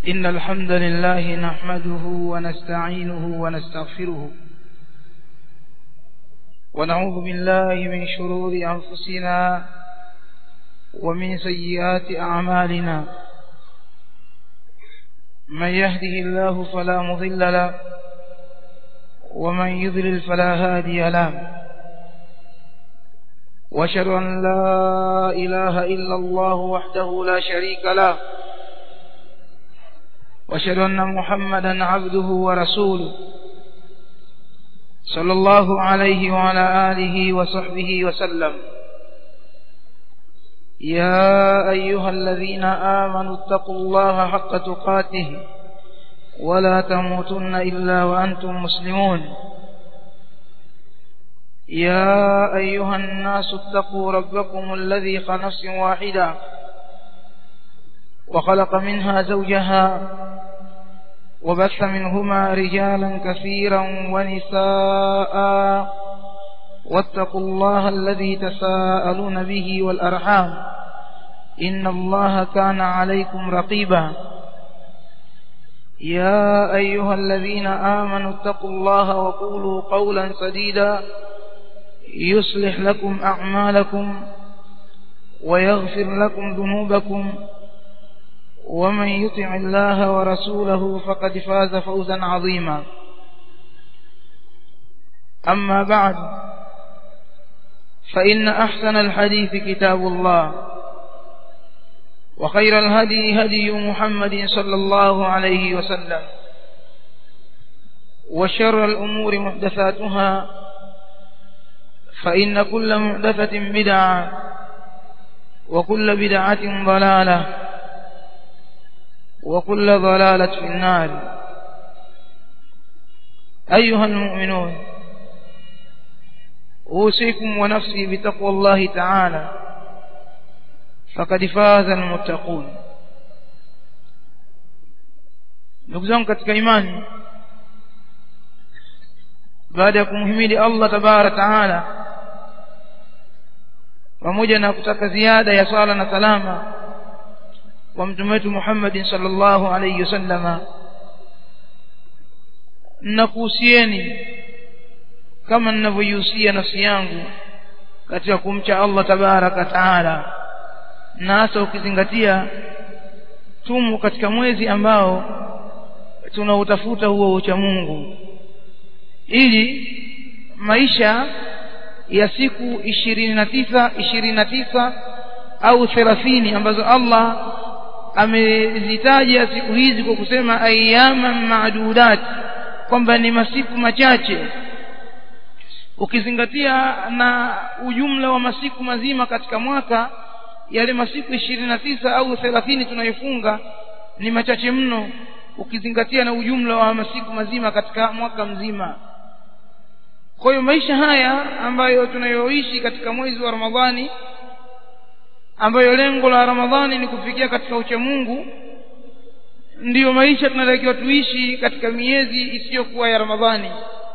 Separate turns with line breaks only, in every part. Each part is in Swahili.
إن الحمد لله نحمده ونستعينه ونستغفره ونعوذ بالله من شرور أنفسنا ومن سيئات أعمالنا من يهده الله فلا مضل له ومن يضلل فلا هادي له واشهد أن لا إله إلا الله وحده لا شريك له واشهد أن محمدا عبده ورسوله صلى الله عليه وعلى آله وصحبه وسلم يا أيها الذين آمنوا اتقوا الله حق تقاته ولا تموتن إلا وأنتم مسلمون يا أيها الناس اتقوا ربكم الذي خلق نفس واحدة وخلق منها زوجها وبث منهما رجالا كثيرا ونساء واتقوا الله الذي تساءلون به والأرحام إن الله كان عليكم رقيبا يا أيها الذين آمنوا اتقوا الله وقولوا قولا سديدا يصلح لكم أعمالكم ويغفر لكم ذنوبكم ومن يطع الله ورسوله فقد فاز فوزا عظيما أما بعد فإن أحسن الحديث كتاب الله وخير الهدي هدي محمد صلى الله عليه وسلم وشر الأمور محدثاتها فإن كل محدثة بدعة وكل بدعة ضلالة وكل ضلالة في النار أيها المؤمنون أوصيكم ونفسي بتقوى الله تعالى فقد فاز المتقون ndugu zangu katika imani baada ya kumhimidi Allah tabara taala pamoja na kutaka ziada ya swala na salama kwa mtume wetu Muhammad sallallahu alayhi wasallama nakuhusieni kama ninavyoihusia nafsi yangu katika kumcha Allah tabaraka taala na hasa ukizingatia tumo katika mwezi ambao tunautafuta huo ucha Mungu ili maisha ya siku ishirini na tisa ishirini na tisa au thelathini ambazo Allah amezitaja siku hizi kwa kusema ayyama maadudat kwamba ni masiku machache ukizingatia na ujumla wa masiku mazima katika mwaka yale masiku ishirini na tisa au thelathini tunayofunga ni machache mno ukizingatia na ujumla wa masiku mazima katika mwaka mzima kwa hiyo maisha haya ambayo tunayoishi katika mwezi wa Ramadhani ambayo lengo la Ramadhani ni kufikia katika ucha Mungu ndiyo maisha tunatakiwa tuishi katika miezi isiyokuwa ya Ramadhani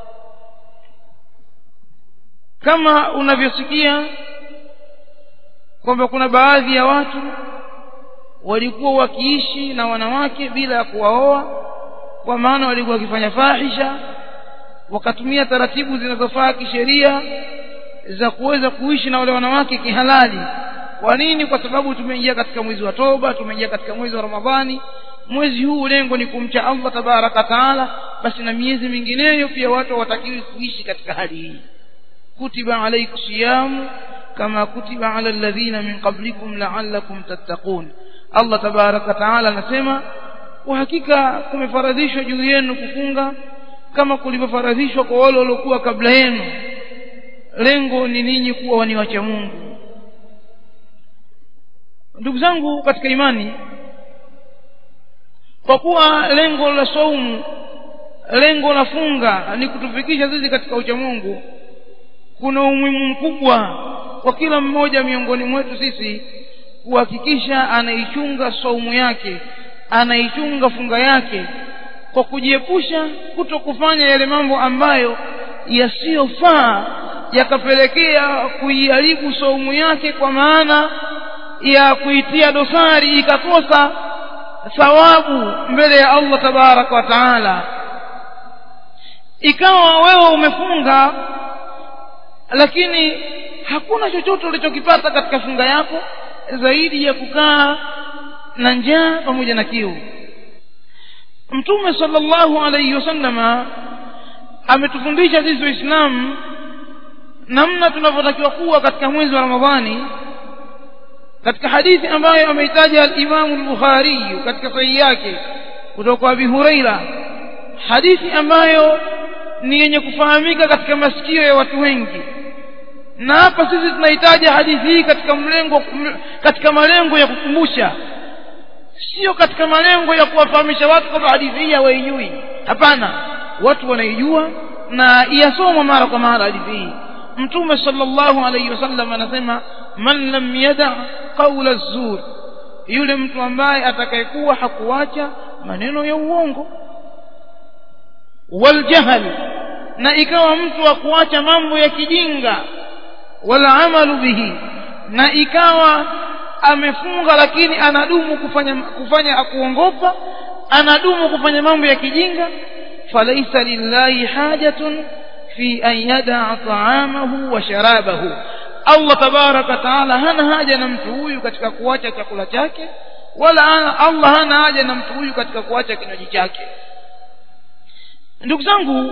kama unavyosikia kwamba kuna baadhi ya watu walikuwa wakiishi na wanawake bila ya kuwaoa kwa maana walikuwa wakifanya fahisha wakatumia taratibu zinazofaa kisheria za kuweza kuishi na wale wanawake kihalali kwa nini kwa sababu tumeingia katika mwezi wa toba tumeingia katika mwezi wa ramadhani mwezi huu lengo ni kumcha Allah tabaraka taala basi na miezi mingineyo pia watu watakiwi kuishi katika hali hii kutiba alaykum siyamu kama kutiba ala alladhina min qablikum la'allakum tattaqun Allah tabaraka taala anasema kwa hakika kumefaradhishwa juu yenu kufunga kama kulivyofaradhishwa kwa wale waliokuwa kabla yenu lengo ni ninyi kuwa ni wacha Mungu ndugu zangu katika imani kwa kuwa lengo la saumu lengo la funga ni kutufikisha sisi katika ucha Mungu kuna umuhimu mkubwa kwa kila mmoja miongoni mwetu sisi kuhakikisha anaichunga saumu yake anaichunga funga yake kwa kujiepusha kuto kufanya yale mambo ambayo yasiyofaa yakapelekea kuiharibu saumu yake kwa maana ya kuitia dosari ikakosa thawabu mbele ya Allah tabaraka wa taala ikawa wewe umefunga lakini hakuna chochote ulichokipata katika funga yako zaidi ya kukaa na njaa pamoja na kiu mtume sallallahu alayhi wasallama ametufundisha sisi waislamu namna tunavyotakiwa kuwa katika mwezi wa ramadhani katika hadithi ambayo ameitaja al-Imam al-Bukhari katika sahihi yake kutoka kwa Abi Huraira hadithi ambayo ni yenye kufahamika katika masikio ya watu wengi na hapa sisi tunahitaja hadithi hii katika mlengo katika malengo ya kukumbusha sio katika malengo ya kuwafahamisha watu kwamba hadithi hii hawaijui hapana watu wanaijua na iyasoma mara kwa mara hadithi hii mtume sallallahu alayhi wasallam anasema man lam yada qawla zur yule mtu ambaye atakayekuwa hakuacha maneno ya uongo waljahl na ikawa mtu wa kuacha mambo ya kijinga wala amalu bihi na ikawa amefunga lakini anadumu kufanya kufanya akuongopa anadumu kufanya mambo ya kijinga falaisa lillahi hajatun fi an yadaa taamahu wa sharabahu Allah tabaraka taala hana haja na mtu huyu katika kuacha chakula chake wala Allah hana haja na mtu huyu katika kuacha kinywaji chake ndugu zangu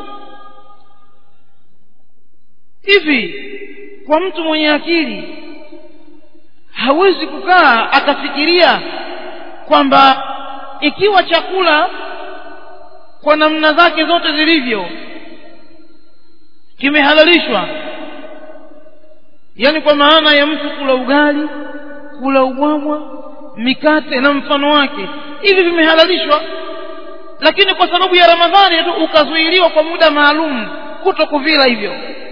hivi kwa mtu mwenye akili hawezi kukaa akafikiria kwamba ikiwa chakula kwa namna zake zote zilivyo kimehalalishwa yani kwa maana ya mtu kula ugali kula ubwabwa mikate na mfano wake hivi vimehalalishwa lakini kwa sababu ya ramadhani tu ukazuiliwa kwa muda maalum kuto kuvila hivyo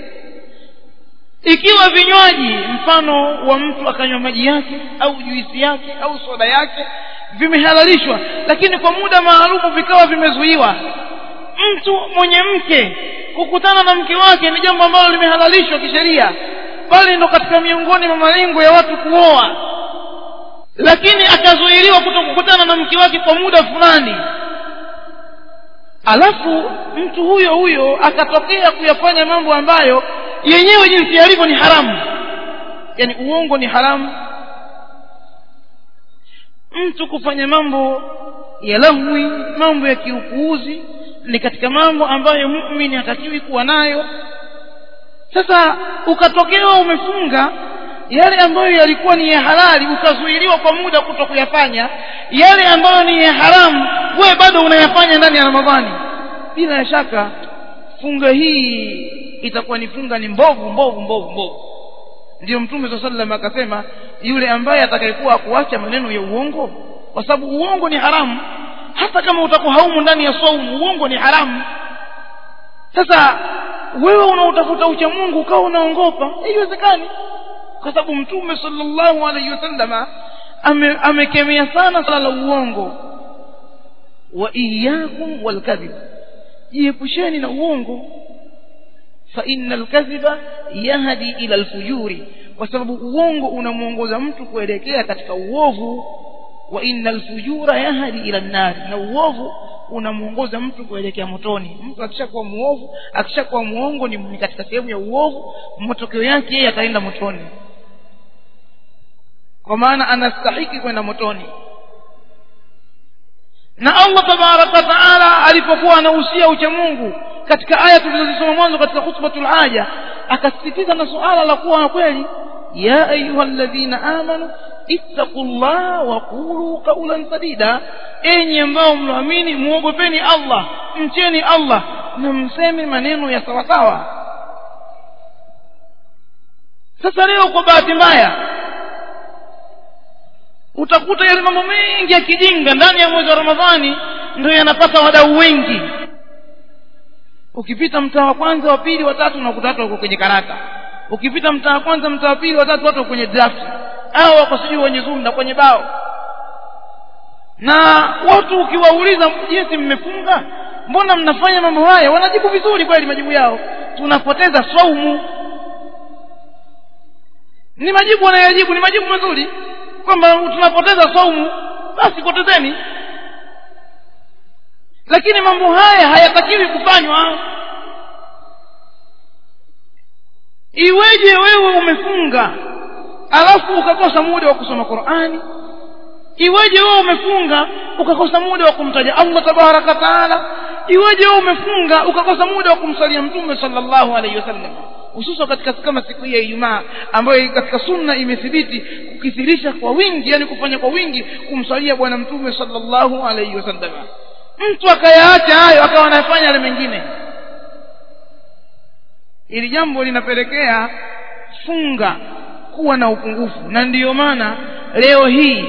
ikiwa vinywaji mfano wa mtu akanywa maji yake au juisi yake au soda yake vimehalalishwa lakini kwa muda maalum vikawa vimezuiwa mtu mwenye mke kukutana na mke wake ni jambo ambalo limehalalishwa kisheria bali ndo katika miongoni mwa malengo ya watu kuoa lakini akazuiliwa kuto kukutana na mke wake kwa muda fulani alafu mtu huyo huyo akatokea kuyafanya mambo ambayo yenyewe jinsi yalivyo ni haramu yani uongo ni haramu mtu kufanya mambo ya lahwi mambo ya kiupuuzi ni katika mambo ambayo muumini hatakiwi kuwa nayo sasa ukatokewa umefunga yale ambayo yalikuwa ni ya halali ukazuiliwa kwa muda kuto kuyafanya yale ambayo ni ya haramu wewe bado unayafanya ndani ya ramadhani bila shaka funga hii itakuwa ni funga ni mbovu mbovu mbovu mbovu ndio mtume saa sallam akasema yule ambaye atakayekuwa kuacha maneno ya uongo kwa sababu uongo ni haramu hata kama utakuwa haumu ndani ya saumu uongo ni haramu sasa wewe unautafuta ucha mungu ukawa unaongopa haiwezekani kwa sababu mtume sallallahu alaihi wasallama amekemea ame sana swala la uongo wa iyakum walkadhib jiepusheni na uongo fa innal kadhiba yahdi ila alfujuri kwa sababu uongo unamuongoza mtu kuelekea katika uovu wa innal fujura yahdi ila nnari na uovu unamuongoza mtu kuelekea motoni mtu akishakuwa muovu akishakuwa muongo ni, ni katika sehemu ya uovu matokeo yake yeye ataenda motoni kwa maana anastahiki kwenda motoni na Allah tabaraka wa taala alipokuwa anahusia ucha Mungu katika aya tulizosoma mwanzo katika khutbatul haja akasisitiza na suala la kuwa kweli ya ayyuhalladhina amanu ittaqullaha wa qulu qawlan sadida enyi ambao mnaamini muogopeni Allah mcheni Allah na mseme maneno ya sawa sawa sasa leo kwa bahati mbaya utakuta yale mambo mengi ya kijinga ndani ya mwezi wa Ramadhani ndio yanapata wadau wengi ukipita mtaa wa kwanza wa pili wa tatu unakuta watu wako kwenye karata ukipita mtaa wa kwanza mtaa wa pili wa tatu watu wako kwenye draft au wako sijui kwenye zoom na kwenye bao na watu ukiwauliza jinsi mmefunga mbona mnafanya mambo haya wanajibu vizuri kweli majibu yao tunapoteza saumu ni majibu wanayojibu ni majibu mazuri kwamba tunapoteza saumu basi potezeni lakini mambo haya hayatakiwi kufanywa iweje wewe umefunga alafu ukakosa muda wa kusoma qurani iweje wewe umefunga ukakosa muda wa kumtaja allah tabaraka taala iweje wewe umefunga ukakosa muda wa kumsalia mtume sallallahu alaihi wasallam hususan katika kama siku hii ya ijumaa ambayo katika sunna imethibiti kukithirisha kwa wingi yani kufanya kwa wingi kumsalia bwana mtume sallallahu alaihi wasallam mtu akayaacha hayo akawa anafanya yale mengine ili jambo linapelekea funga kuwa na upungufu na ndiyo maana leo hii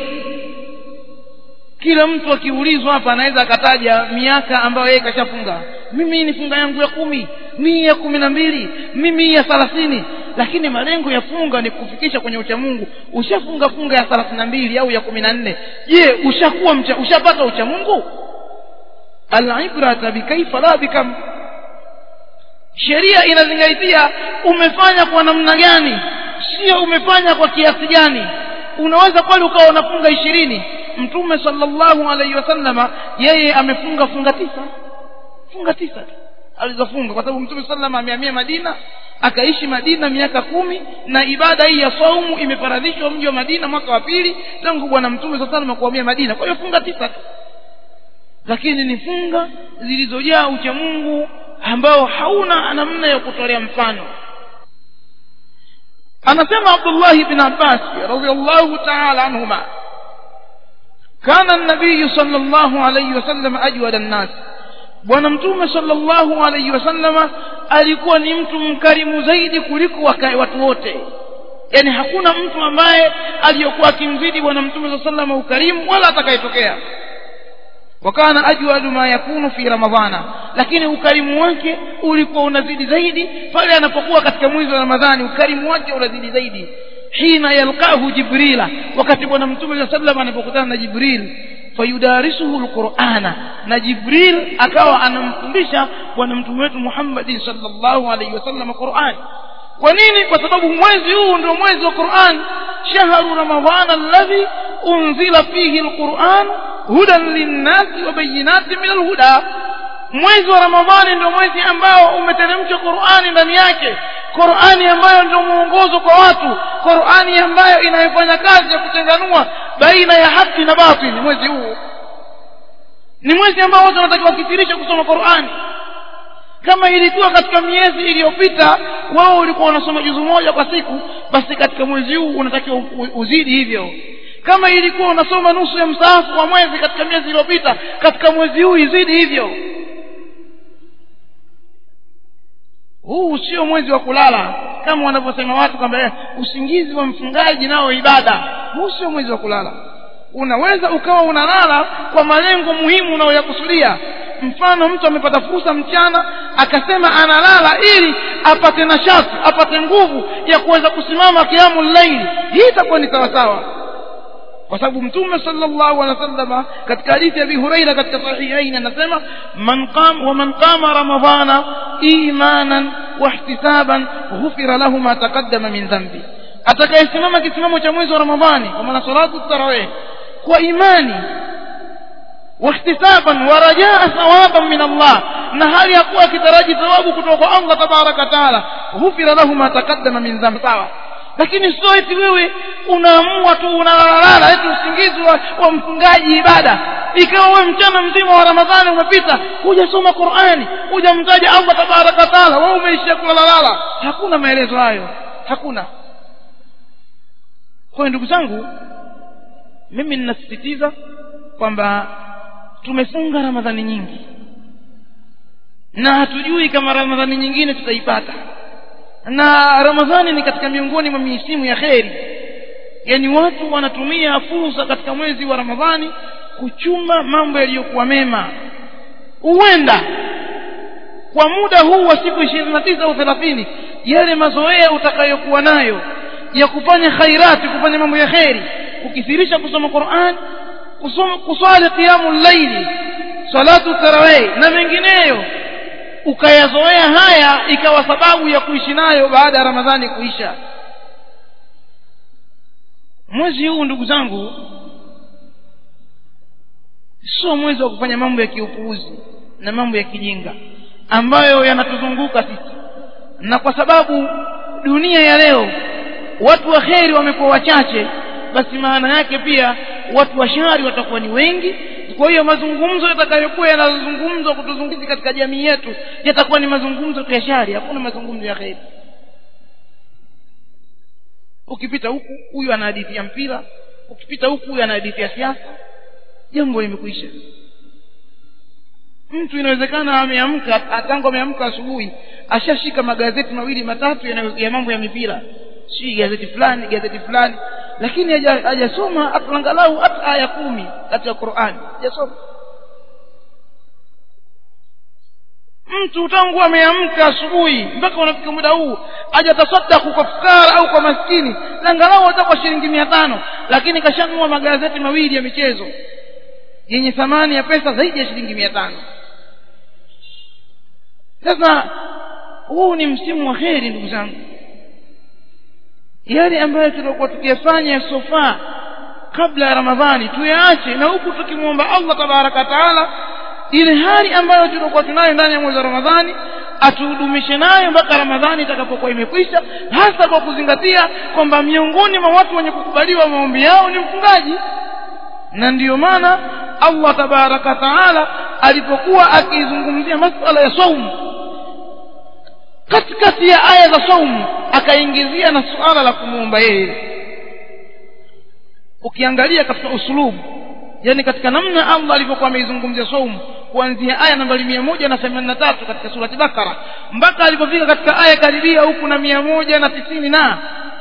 kila mtu akiulizwa hapa anaweza akataja miaka ambayo yeye kashafunga mimi ni funga yangu ya kumi mii ya kumi na mbili mimi ya thelathini lakini malengo ya funga ni kufikisha kwenye uchamungu ushafunga funga ya thelathini na mbili au ya kumi na nne je ushakuwa mcha, ushapata uchamungu alibrata bikaifa la bikam sheria inazingaitia umefanya kwa namna gani sio umefanya kwa kiasi gani unaweza kweli ukawa unafunga ishirini mtume sallallahu alaihi wasallama yeye amefunga funga tisa funga tisa tu alizofunga kwa sababu mtume sallam amehamia madina akaishi madina miaka kumi na ibada hii ya saumu imefaradhishwa mji wa madina mwaka wa pili tangu bwana mtume saa salam kuhamia madina kwa hiyo funga tisa tu lakini ni funga zilizojaa uchamungu ambao hauna namna ya kutolea mfano anasema abdullahi bin abbas radiallahu taala anhuma كان النبي صلى الله عليه وسلم أجود الناس bwana mtume sallallahu alaihi wasallama alikuwa ni mtu mkarimu zaidi kuliko watu wote yaani hakuna mtu ambaye aliyokuwa akimzidi bwana mtume saa salama ukarimu wala atakayetokea wakana ajwadu ma yakunu fi ramadhana lakini ukarimu wake ulikuwa unazidi zaidi pale anapokuwa katika mwezi wa ramadhani ukarimu wake unazidi zaidi hina yalqahu jibrila wakati bwana mtume saa salam anapokutana na jibril fayudarisuhu lqurana na jibril akawa anamfundisha bwana mtume wetu muhammadin salllahu alaihi wasallam qurani kwa nini kwa sababu mwezi huu ndio mwezi wa quran shahru ramadhana alladhi unzila fihi lquran hudan linnasi wa bayinati min alhuda mwezi wa ramadhani ndio mwezi ambao umeteremshwa qurani ndani yake qurani ambayo ndio mwongozo kwa watu qurani ambayo inayofanya kazi ya kuchanganua baina ya haki na batili mwezi huu ni mwezi ambao watu wanatakiwa wakithirisha kusoma qurani kama ilikuwa katika miezi iliyopita wao ulikuwa unasoma juzu moja kwa siku basi katika mwezi huu unatakiwa uzidi hivyo kama ilikuwa unasoma nusu ya msaafu kwa mwezi katika miezi iliyopita katika mwezi huu izidi hivyo huu sio mwezi wa kulala kama wanavyosema watu kwamba usingizi wa mfungaji nao ibada huu sio mwezi wa kulala unaweza ukawa unalala kwa malengo muhimu unayoyakusudia mfano mtu amepata fursa mchana akasema analala ili apate nashati apate nguvu ya kuweza kusimama kiamu llaili hii itakuwa ni sawasawa kwa sababu mtume sallallahu alaihi wasallam katika hadithi ya Abi Huraira katika sahihain anasema man qam wa man qama ramadhana imanan wa ihtisaban ghufira lahu ma taqaddama min dhanbi atakayesimama kisimamo cha mwezi wa ramadhani kwa maana salatu tarawih kwa imani واحتسابا ورجاء ثوابا من الله نهار يقوى كتراجي ثواب كتوقع الله تبارك وتعالى غفر له ما تقدم من ذنب sawa lakini sio eti wewe unaamua tu unalalala eti usingizi wa, wa mfungaji ibada ikawa wewe mchana mzima wa ramadhani umepita hujasoma qurani hujamtaja allah tabaraka wataala wewe umeishia kulalalala hakuna maelezo hayo hakuna kwa hiyo ndugu zangu mimi ninasisitiza kwamba tumefunga ramadhani nyingi na hatujui kama ramadhani nyingine tutaipata na ramadhani ni katika miongoni mwa misimu ya kheri yaani watu wanatumia fursa katika mwezi wa ramadhani kuchuma mambo yaliyokuwa mema huenda kwa muda huu wa siku ishirini na tisa au thelathini yale mazoea utakayokuwa nayo ya kufanya khairati kufanya mambo ya kheri kukithirisha kusoma quran kusoma kuswali qiyamu llaili salatu tarawih na mengineyo ukayazoea haya ikawa sababu ya kuishi nayo baada ya ramadhani kuisha mwezi huu ndugu zangu sio mwezi wa kufanya mambo ya kiupuuzi na mambo ya kijinga ambayo yanatuzunguka sisi na kwa sababu dunia ya leo watu wa kheri wamekuwa wachache basi maana yake pia watu wa shari watakuwa ni wengi kwa hiyo mazungumzo yatakayokuwa yanazungumzwa kutuzungumzi katika jamii yetu yatakuwa ni mazungumzo ya shari hakuna mazungumzo ya kheri ukipita huku huyu anahadithia mpira ukipita huku huyu anahadithia siasa jambo limekwisha mtu inawezekana ameamka tangu ameamka asubuhi ashashika magazeti mawili matatu ya mambo ya mipira si gazeti fulani gazeti fulani lakini hajasoma angalau hata aya kumi katika qurani hajasoma mtu tangu ameamka asubuhi mpaka unafika muda huu hajatasaddaku kwa fukara au kwa maskini angalau hata kwa shilingi mia tano lakini kashanunua magazeti mawili ya michezo yenye thamani ya pesa zaidi ya shilingi mia tano sasa huu ni msimu wa kheri ndugu zangu yale ambayo tulikuwa tukiyafanya sofaa kabla ya ramadhani tuyaache na huku tukimwomba allah tabaraka wataala ile hali ambayo tulikuwa tunayo ndani ya mwezi wa ramadhani atuhudumishe nayo mpaka ramadhani itakapokuwa imekwisha hasa kwa kuzingatia kwamba miongoni mwa watu wenye kukubaliwa maombi yao ni mfungaji na ndiyo maana allah tabaraka wataala alipokuwa akizungumzia masala ya saumu katikati ya aya za saumu akaingizia na suala la kumwomba yeye ukiangalia katika usulubu yani katika namna allah alivyokuwa ameizungumzia saumu kuanzia aya nambari mia moja na themanini na tatu katika surati bakara mpaka alipofika katika aya karibia huku na mia moja na tisini na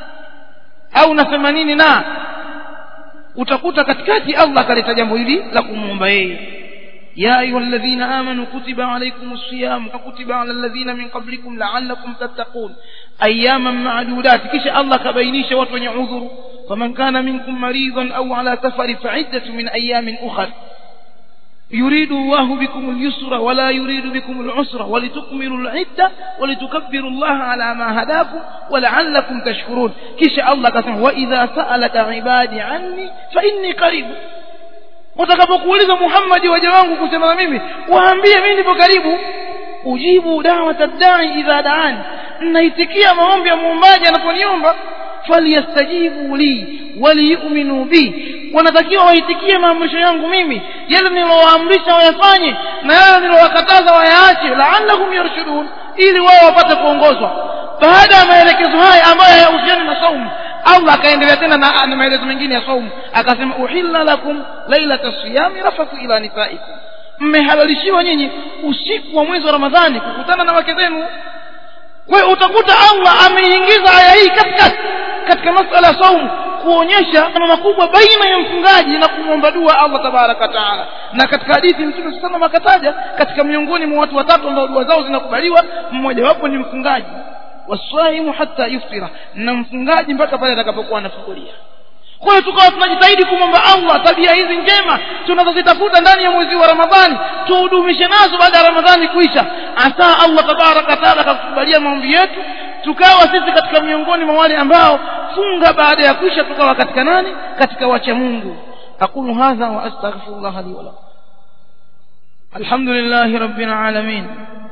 au na themanini na utakuta katikati allah akaleta jambo hili la kumwomba yeye يا أيها الذين آمنوا كتب عليكم الصيام ككتب على الذين من قبلكم لعلكم تتقون أياما معدودات كش الله كبينيش وطن عذر فمن كان منكم مريضا أو على سفر فعدة من أيام أخر يريد الله بكم اليسر ولا يريد بكم العسر ولتكملوا العدة ولتكبروا الله على ما هداكم ولعلكم تشكرون كش الله كسم وإذا سألك عبادي عني فإني قريب watakapokuuliza muhammadi waja wangu kusema na mimi waambie mimi nipo karibu ujibu dawata dai idha daani naitikia maombi ya muombaji anaponiomba falyastajibu li waliyuminu bi wanatakiwa waitikie maamrisho yangu mimi yale nilowaamrisha wayafanye na yale nilowakataza wayaache laallahum yarshudun ili wao wapate kuongozwa baada ya maelekezo haya ambayo hayahusiani na saumu allah akaendelea tena na, na maelezo mengine ya saumu akasema uhilla lakum lailata siyami rafathu ila nisaikum mmehalalishiwa nyinyi usiku wa mwezi wa ramadhani kukutana na wake zenu kwa hiyo utakuta allah ameingiza aya hii katikati katika masala ya saumu kuonyesha na makubwa baina ya mfungaji na kumwomba dua allah tabaraka wataala na katika hadithi mtume sallam akataja katika miongoni mwa watu watatu ambao dua zao zinakubaliwa mmojawapo ni mfungaji waswaimu hata yuftira na mfungaji mpaka pale atakapokuwa anafungulia kwa hiyo tukawa tunajitahidi kumwomba allah tabia hizi njema tunazozitafuta ndani ya mwezi wa ramadhani tuhudumishe nazo baada ya ramadhani kuisha asa allah tabaraka wataala akakubalia maombi yetu tukawa sisi katika miongoni mwa wale ambao funga baada ya kuisha tukawa katika nani katika wacha mungu aqulu hadha wa astaghfirullah li walakum alhamdulillahi rabbil alamin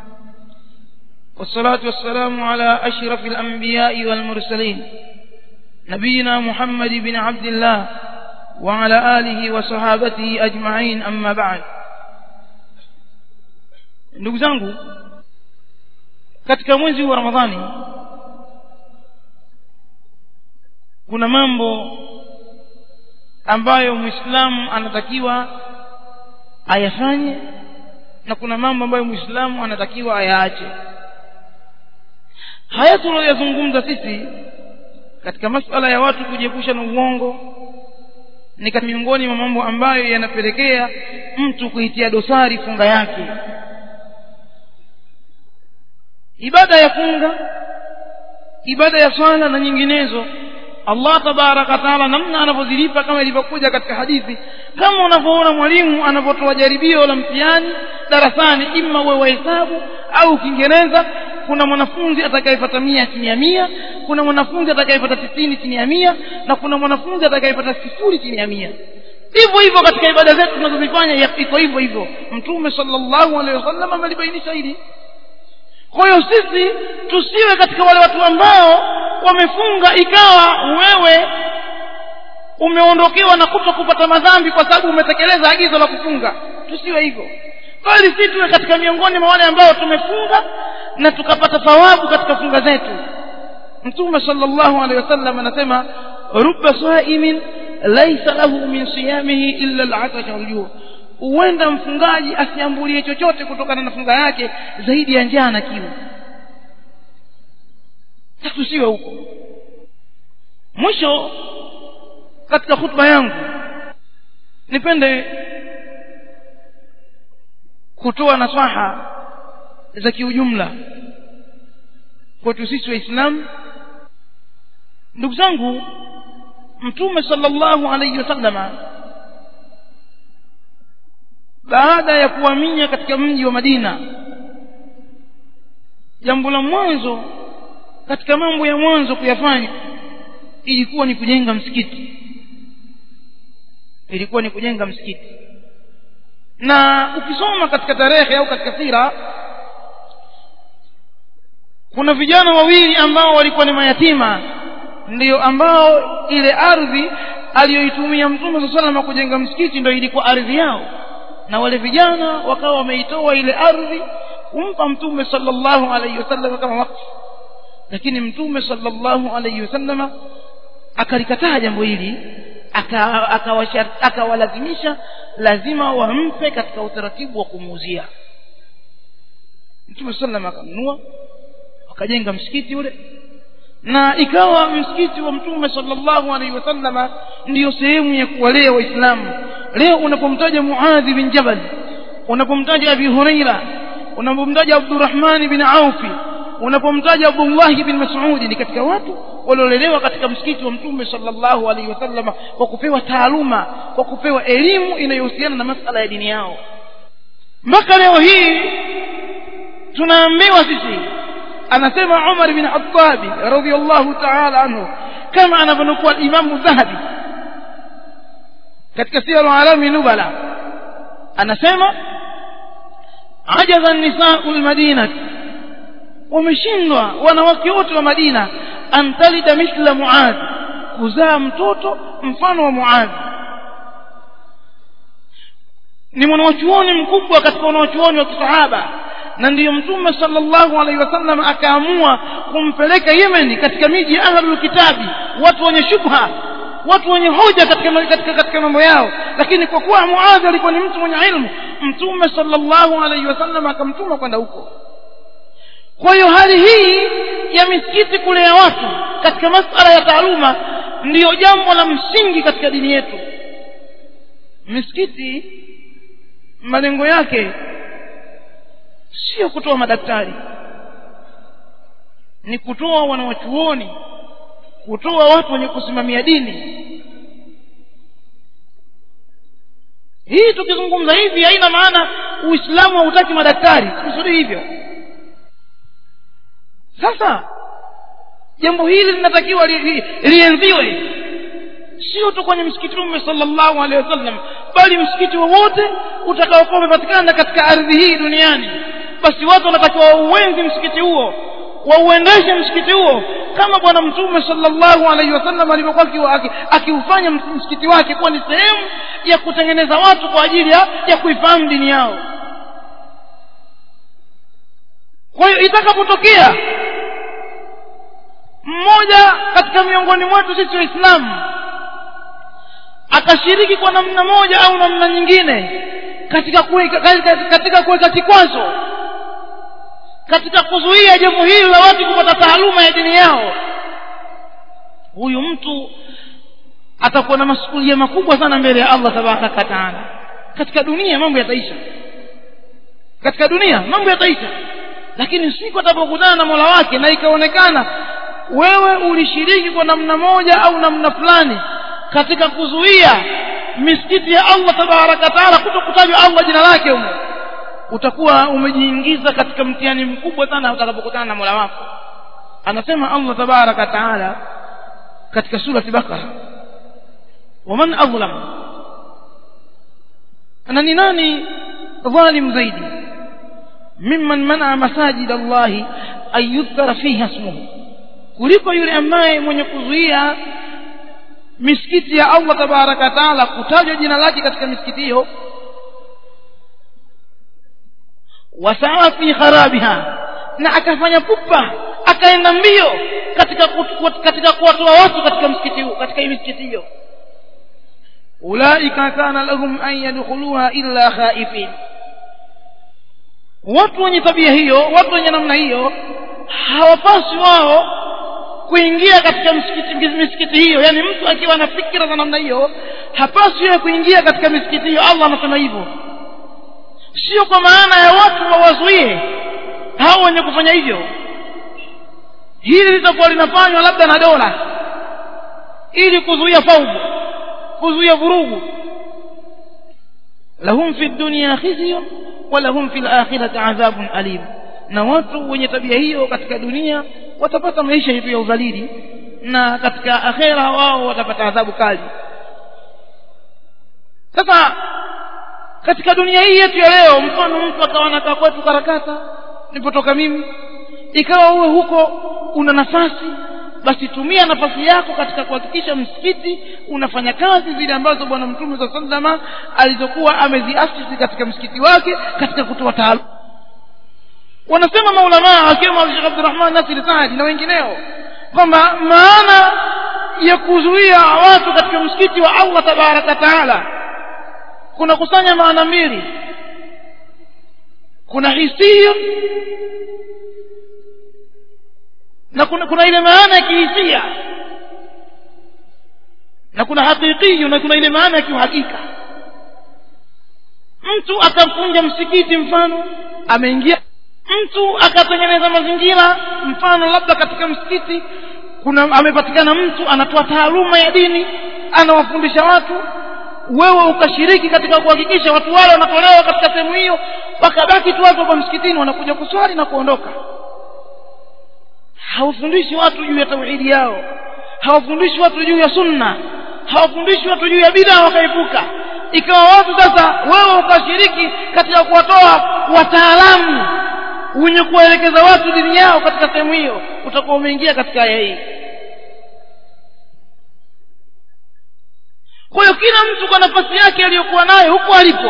والصلاة والسلام على أشرف الأنبياء والمرسلين نبينا محمد بن عبد الله وعلى آله وصحابته أجمعين أما بعد ndugu zangu katika mwezi wa ramadhani kuna mambo ambayo mwislamu anatakiwa ayafanye na kuna mambo ambayo mwislamu anatakiwa ayaache haya tunayoyazungumza sisi katika masala ya watu kujiepusha na uongo ni katika miongoni mwa mambo ambayo yanapelekea mtu kuitia dosari funga yake ibada ya funga ibada ya swala na nyinginezo allah tabaraka taala namna anavyozilipa kama ilivyokuja katika hadithi kama unavyoona mwalimu anavyotoa jaribio la mtihani darasani ima uwe wa hesabu au kiingereza kuna mwanafunzi atakayepata mia chini ya mia kuna mwanafunzi atakayepata tisini chini ya mia na kuna mwanafunzi atakayepata sifuri chini ya mia hivyo hivyo katika ibada zetu tunazozifanya iko hivyo hivyo mtume sallallahu alaihi wasallam amelibainisha hili kwa hiyo sisi tusiwe katika wale watu ambao wamefunga ikawa wewe umeondokewa na kuto kupata madhambi kwa sababu umetekeleza agizo la kufunga tusiwe hivyo bali si tuwe katika miongoni mwa wale ambao tumefunga na tukapata thawabu katika funga zetu mtume sallallahu alaihi wasallam anasema rubba saimin laisa lahu min siyamihi illa al-atasha wal huenda mfungaji asiambulie chochote kutokana na funga yake zaidi ya njaa na kiu tusiwe huko mwisho katika hutuba yangu nipende kutoa nasaha za kiujumla kwetu sisi waislamu ndugu zangu mtume sallallahu alayhi wasallama baada ya kuhamia katika mji wa Madina jambo la mwanzo katika mambo ya mwanzo kuyafanya ilikuwa ni kujenga msikiti ilikuwa ni kujenga msikiti na ukisoma katika tarehe au katika sira kuna vijana wawili ambao walikuwa ni mayatima ndiyo ambao ile ardhi aliyoitumia mtume saa salama kujenga msikiti ndio ilikuwa ardhi yao na wale vijana wakawa wameitoa ile ardhi kumpa mtume sallallahu alaihi wasallam kama wakfu lakini mtume sallallahu alaihi wasallam akalikataa jambo hili akawalazimisha aka lazima wampe katika utaratibu wa kumuuzia mtume sallam akanunua wakajenga msikiti ule na ikawa msikiti wa mtume sallallahu alaihi wasallama ndiyo sehemu ya kuwalea waislamu leo unapomtaja muadhi bin jabal unapomtaja abi huraira unapomtaja abdurrahman bin aufi unapomtaja abdullah bin mas'ud ni katika watu waliolelewa katika msikiti wa mtume sallallahu alaihi wasallama kwa kupewa taaluma kwa kupewa elimu inayohusiana na masala ya dini yao mpaka leo hii tunaambiwa sisi anasema Umar bin Khattab radhiyallahu ta'ala anhu kama anavyonukua Imam Dhahabi katika Siyar Alami Nubala anasema ajaza an-nisa'u al-Madinah wameshindwa wanawake wote wa Madina antalida mithla Muadh kuzaa mtoto mfano wa Muadh ni mwanachuoni mkubwa katika wanachuoni wa kisahaba na ndiyo mtume sallallahu alaihi wasallam akaamua kumpeleka Yemen katika miji ya ahlul kitabi watu wenye shubha watu wenye hoja katika katika, katika mambo yao lakini kwa kuwa Muadh alikuwa ni mtu mwenye ilmu mtume sallallahu alaihi wasallam akamtuma kwenda huko kwa hiyo hali hii ya misikiti kulea watu katika masala ya taaluma ndiyo jambo la msingi katika dini yetu misikiti malengo yake sio kutoa madaktari ni kutoa wanawachuoni kutoa watu wenye kusimamia dini hii tukizungumza hivi haina maana uislamu hautaki madaktari kusudi hivyo sasa jambo hili linatakiwa lienziwe li, li sio tu kwenye msikiti Mtume sallallahu alaihi wasallam bali msikiti wowote utakaokuwa umepatikana katika ardhi hii duniani basi watu wanatakiwa wauenzi msikiti huo wauendeshe msikiti huo kama bwana mtume sallallahu alaihi wasallam alivyokuwa akiufanya msikiti wake kuwa ni sehemu ya kutengeneza watu kwa ajili ya, ya kuifahamu dini yao kwa hiyo itakapotokea mmoja katika miongoni mwetu sisi waislamu akashiriki kwa namna moja au namna nyingine katika kuweka katika kuweka kikwazo katika kuzuia jambo hili la watu kupata taaluma ya dini yao huyu mtu atakuwa na masukulia makubwa sana mbele ya Allah tabaraka wa taala katika dunia mambo yataisha katika dunia mambo yataisha lakini siku atapokutana na Mola wake na ikaonekana wewe ulishiriki kwa namna moja au namna fulani katika kuzuia misikiti ya Allah tabaraka taala kutokutajwa Allah jina lake humo utakuwa umejiingiza katika mtihani mkubwa sana utakapokutana na Mola wako anasema Allah tabaraka taala katika surati Bakara waman adlam na ni nani dhalim zaidi mimman mana masajid allahi an yudhkara fiha ismuhu kuliko yule ambaye mwenye kuzuia misikiti ya allah tabaraka wataala kutajwa jina lake katika misikiti hiyo wasawa fi kharabiha na akafanya pupa akaenda mbio katika katika kuwatoa watu katika msikiti huu katika hii misikiti hiyo ulaika kana lahum an yadkhuluha illa khaifin watu wenye tabia hiyo watu wenye namna hiyo hawapaswi wao kuingia katika msikiti misikiti hiyo yani mtu akiwa na fikira za namna hiyo hapaswi yeye kuingia katika misikiti hiyo allah anasema hivyo sio kwa maana ya watu wawazuie hao wenye kufanya hivyo hili litakuwa linafanywa labda na dola ili kuzuia faugu kuzuia vurugu lahum fi dunya khizyun wa lahum fi lakhirati adhabun alim na watu wenye tabia hiyo katika dunia watapata maisha yetu ya udhalili na katika akhera wao watapata adhabu kali sasa katika dunia hii yetu ya leo mfano mtu akawa nakaa kwetu karakata nipotoka mimi ikawa uwe huko una nafasi basi tumia nafasi yako katika kuhakikisha msikiti unafanya kazi zile ambazo bwana mtume saa salama alizokuwa ameziasisi katika msikiti wake katika kutoa taaluma wanasema maulamaa akiwemo shekh abdurahman nasir saadi na wengineo kwamba maana ya kuzuia watu katika msikiti wa allah tabaraka taala kuna kusanya maana mbili kuna hisia na kuna, kuna ile maana ya kihisia na kuna hakikiyu na kuna ile maana ya kiuhakika mtu akafunja msikiti mfano ameingia mtu akatengeneza mazingira mfano labda katika msikiti kuna amepatikana mtu anatoa taaluma ya dini anawafundisha watu wewe ukashiriki katika kuhakikisha watu wale wanatolewa katika sehemu hiyo wakabaki tu watu hapa msikitini wanakuja kuswali na kuondoka hawafundishi watu juu ya tauhidi yao hawafundishi watu juu ya sunna hawafundishi watu juu ya bidaa wakaepuka ikawa watu sasa wewe ukashiriki katika kuwatoa wataalamu wenye kuwaelekeza watu dini yao katika sehemu hiyo utakuwa umeingia katika aya hii kwa hiyo kila mtu kwa nafasi yake aliyokuwa nayo huko alipo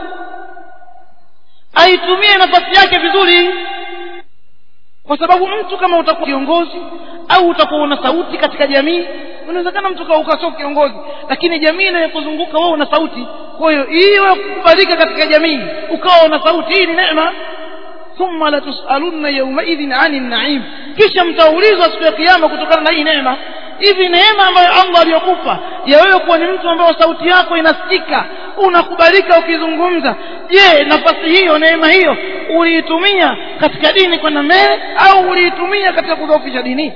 aitumie nafasi yake vizuri kwa sababu mtu kama utakuwa kiongozi au utakuwa una sauti katika jamii unawezekana mtu ukawa sio kiongozi lakini jamii inayokuzunguka wewe una sauti kwa hiyo hii wewe kukubalika katika jamii ukawa una sauti hii ni neema thumma latusalunna yaumaidhin ani naim kisha mtaulizwa siku ya kiama kutokana na hii neema hivi neema ambayo allah aliyokupa ya wewe kuwa ni mtu ambayo sauti yako inasikika unakubalika ukizungumza je nafasi hiyo neema hiyo uliitumia katika dini kwenda mbele au uliitumia katika kudhoofisha dini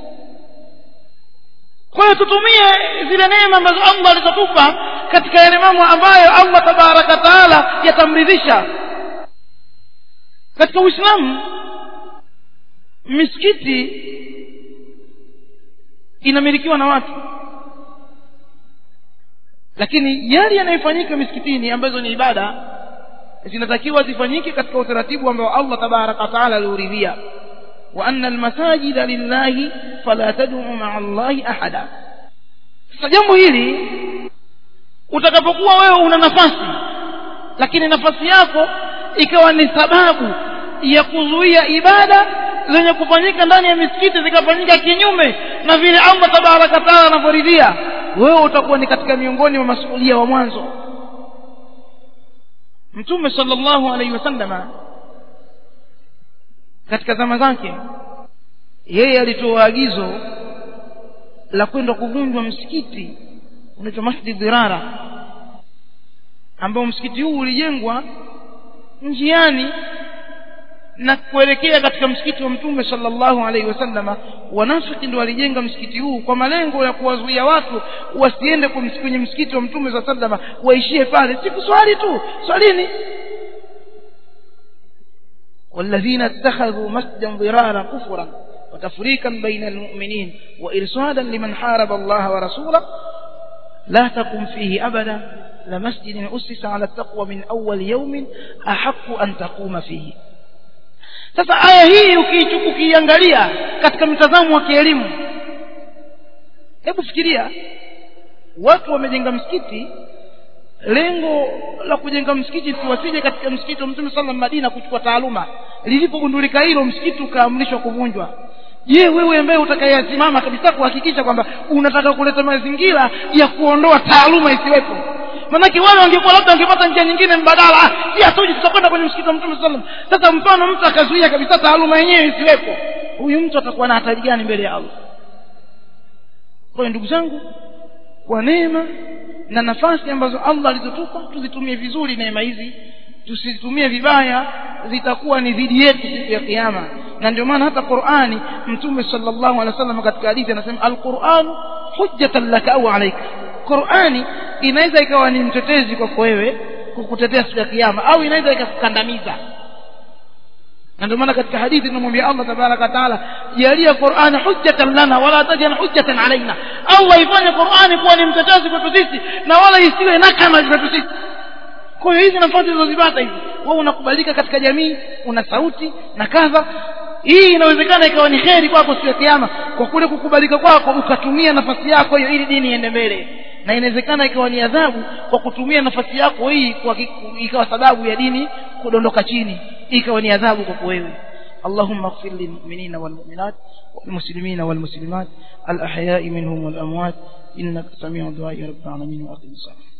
kwa hiyo tutumie zile neema ambazo allah alizotupa katika yale mambo ambayo allah tabaraka taala yatamridhisha katika uislamu misikiti inamilikiwa na watu lakini yale yanayofanyika misikitini ambazo ni ibada zinatakiwa zifanyike katika utaratibu ambao allah tabaraka wataala aliuridhia wa anna almasajida lillahi fala taduu maa allahi ahada sasa jambo hili utakapokuwa wewe una nafasi lakini nafasi yako ikawa ni sababu ya kuzuia ibada zenye kufanyika ndani ya misikiti zikafanyika kinyume na vile allah tabaraka taala anavyoridhia wewe utakuwa ni katika miongoni mwa masuulia wa mwanzo mtume sallallahu alaihi wasallama katika zama zake yeye alitoa agizo la kwenda kuvunjwa msikiti unaitwa masjid dhirara ambao msikiti huu ulijengwa njiani na kuelekea katika msikiti wa mtume sallallahu alaihi wasallama wanafiki ndio walijenga msikiti huu kwa malengo ya kuwazuia watu wasiende kwenye msikiti wa mtume saa sallama waishie pale si kuswali tu swalini والذين اتخذوا مسجدا ضرارا كفرا وتفريقا بين المؤمنين وإرصادا لمن حارب الله ورسوله لا تقم فيه أبدا لمسجد أسس على التقوى من أول يوم أحق أن تقوم فيه sasa aya hii ukiiangalia katika mtazamo wa kielimu hebu fikiria watu wamejenga msikiti lengo la kujenga msikiti si wasije katika msikiti wa mtume sallam madina kuchukua taaluma lilipogundulika hilo msikiti ukaamrishwa kuvunjwa je wewe ambaye utakayesimama kabisa kuhakikisha kwamba unataka kuleta mazingira ya kuondoa taaluma isiwepo manake wale wangekuwa labda wangepata njia nyingine mbadala si hatuji tutakwenda kwenye msikiti wa mtume sallam sasa mfano mtu akazuia kabisa taaluma yenyewe isiwepo huyu mtu atakuwa na hatari gani mbele ya allah kwa hiyo ndugu zangu kwa neema na nafasi ambazo allah alizotupa tuzitumie vizuri neema hizi tusizitumie vibaya zitakuwa ni dhidi yetu siku ya kiyama na ndio maana hata qurani mtume sallallahu alaihi wasallam katika hadithi anasema alquran hujjatan laka au alaika qurani inaweza ikawa ni mtetezi kwako wewe kukutetea siku ya kiyama au inaweza ikakukandamiza na ndio maana katika hadithi tunamwambia allah tabaraka wataala jalia qurani hujjatan lana wala tajal hujjatan alaina allah ifanye qurani kuwa ni mtetezi kwetu sisi na wala isiwe nakama kwetu sisi kwa hiyo hizi nafasi zilizozipata hizi wewe unakubalika katika jamii una sauti na kadha hii inawezekana ikawa ni kheri kwako siku ya kiyama kwa kule kukubalika kwako ukatumia nafasi yako hiyo ili dini iende mbele na inawezekana ikawa ni adhabu kwa kutumia nafasi yako hii kwa ikawa sababu ya dini kudondoka chini ikawa ni adhabu kwako wewe اللهم اغفر للمؤمنين والمؤمنات والمسلمين والمسلمات الأحياء منهم والأموات إنك سميع الدعاء رب العالمين وأقم الصلاة